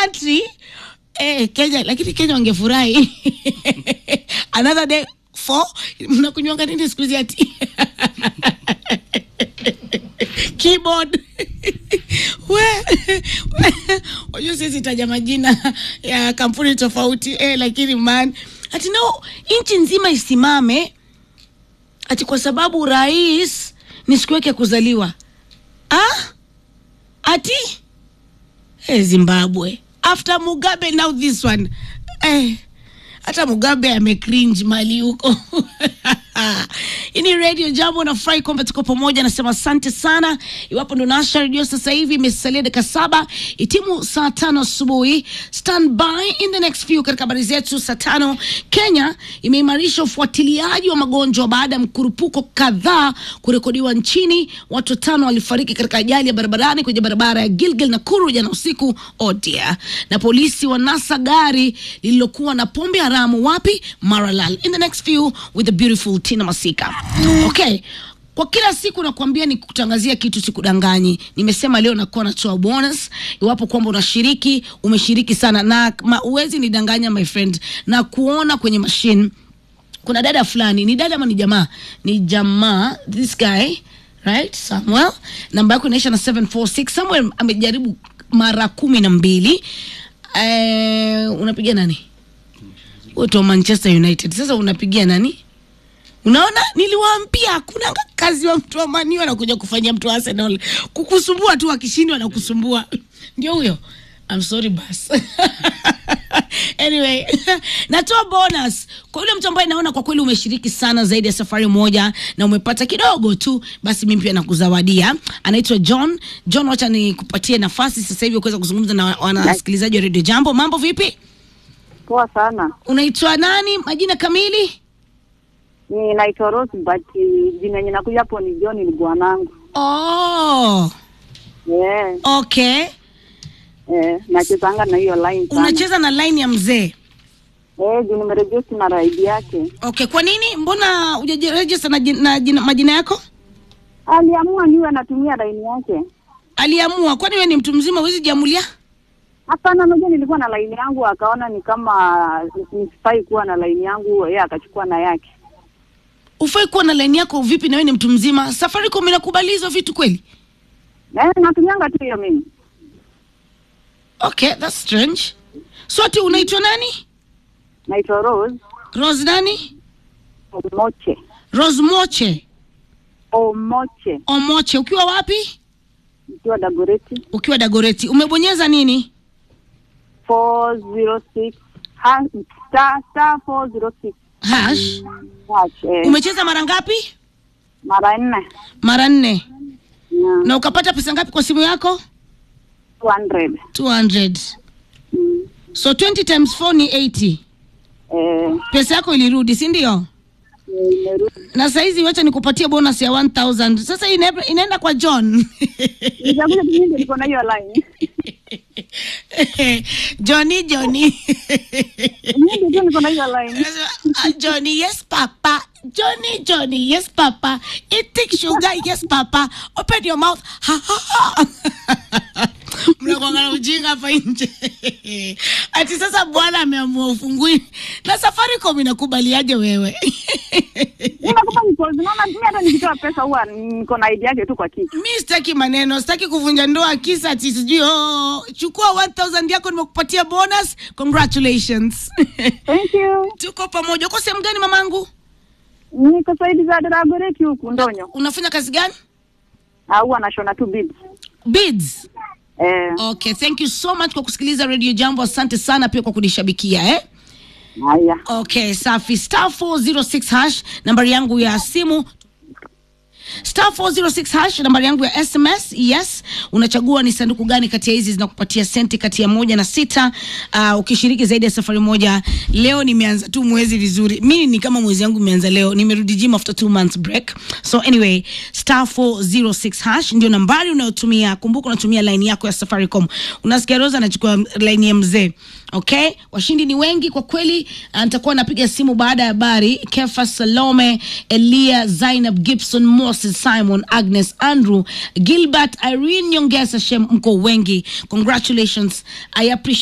country eh, Kenya, lakini Kenya wangefurahi another day four, mnakunywanga nini siku hizi ati keyboard we wajua siwezi taja majina ya kampuni tofauti eh, lakini man ati no nchi nzima isimame ati kwa sababu rais ni siku yake ya kuzaliwa ah? ati eh, zimbabwe after mugabe now this one eh, hata mugabe amecringe mali huko hii ni radio jambo nafurahi kwamba tuko pamoja nasema asante sana iwapo ndo nasha redio sasa hivi imesalia dakika saba itimu saa tano asubuhi stand by in the next few katika habari zetu saa tano kenya imeimarisha ufuatiliaji wa magonjwa baada ya mkurupuko kadhaa kurekodiwa nchini watu watano walifariki katika ajali ya barabarani kwenye barabara ya gilgil na kuru jana usiku odia na polisi wanasa gari lililokuwa na pombe haramu wapi maralal in the next few with the beautiful tina masika okay kwa kila siku nakwambia ni kutangazia kitu sikudanganyi nimesema leo nakuwa natoa bonus iwapo kwamba unashiriki umeshiriki sana na ma, uwezi nidanganya my friend na kuona kwenye machine kuna dada fulani ni dada ama ni jamaa ni jamaa this guy right samuel namba yako inaisha na 746 samuel amejaribu mara kumi na mbili eh, unapiga nani wote wa manchester united sasa unapigia nani unaona niliwaambia hakuna kazi wa mtu wa mani anakuja kufanyia mtu wa arsenal kukusumbua tu akishindwa na kusumbua ndio huyo I'm sorry bas anyway natoa bonus kwa yule mtu ambaye naona kwa kweli umeshiriki sana zaidi ya safari moja na umepata kidogo tu basi mimi pia nakuzawadia anaitwa john john wacha nikupatie nafasi sasa hivi kuweza kuzungumza na wanasikilizaji wa redio jambo mambo vipi Poa sana. unaitwa nani majina kamili Ni naitwa Rose but uh, jina yenye nakuja hapo ni John ni bwanangu. oh, Yeah. okay Eh, nachezanga na hiyo line sana. unacheza na line ya mzee Eh, juu nimeregister na raidi yake. okay kwa nini mbona hujajiregister na, jina- na jina, majina yako Aliamua niwe natumia line yake. aliamua kwani wewe ni mtu mzima huwezi jiamulia Hapana, unajua nilikuwa na line yangu akaona ni kama nisifai kuwa na line yangu, yeye akachukua na yake. ufai kuwa na line yako vipi na wewe ni mtu mzima safaricom inakubali hizo vitu kweli Eh, natumianga tu hiyo mimi. okay that's strange so ati unaitwa nani Naitwa Rose rose nani Omoche. rose moche Omoche. omoche ukiwa wapi Ikiwa Dagoreti ukiwa dagoreti umebonyeza nini 406 ha, star star 406 hash hash. Eh, umecheza mara ngapi mara nne. mara nne Yeah. na ukapata pesa ngapi kwa simu yako 200. 200 Mm. so 20 times 4 ni 80 Eh, pesa yako ilirudi si ndio nimerudi. na saizi wacha nikupatie bonus ya 1000 sasa ina, inaenda kwa john Nitakuja tu mimi niko na hiyo line. johnny johnny Mimi tu niko na hiyo line. Ah, johnny yes papa johnny johnny yes papa eating sugar yes papa open your mouth ha, ha, ha. mnakwangana ujinga hapa nje ati sasa bwana ameamua ufungui na safaricom inakubaliaje wewe Unakupa ni pause. Naona mimi hata nikitoa pesa huwa niko na idea yake tu kwa kichwa. mi sitaki maneno sitaki kuvunja ndoa kisa ati sijui oh, chukua 1000 yako nimekupatia bonus congratulations Thank you. tuko pamoja uko sehemu gani mamangu Niko saidi za Dagoreti huku Ndonyo. unafanya kazi gani Ah, huwa nashona tu beads. bids Eh, okay thank you so much kwa kusikiliza radio jambo asante sana pia kwa kunishabikia eh? haya. okay safi star 406 hash nambari yangu ya simu star 406 hash nambari yangu ya sms yes unachagua ni sanduku gani kati ya hizi zinakupatia senti kati ya moja na sita uh, ukishiriki zaidi ya safari moja leo nimeanza tu mwezi vizuri mi ni kama mwezi yangu imeanza leo nimerudi gym after two months break so anyway star 406 hash ndio nambari unayotumia kumbuka unatumia line yako ya safaricom unasikia rosa anachukua line ya mzee okay washindi ni wengi kwa kweli Ah, nitakuwa napiga simu baada ya habari kefa salome elia zainab gibson moses simon agnes andrew gilbert irene nyongesa shem mko wengi congratulations i appreciate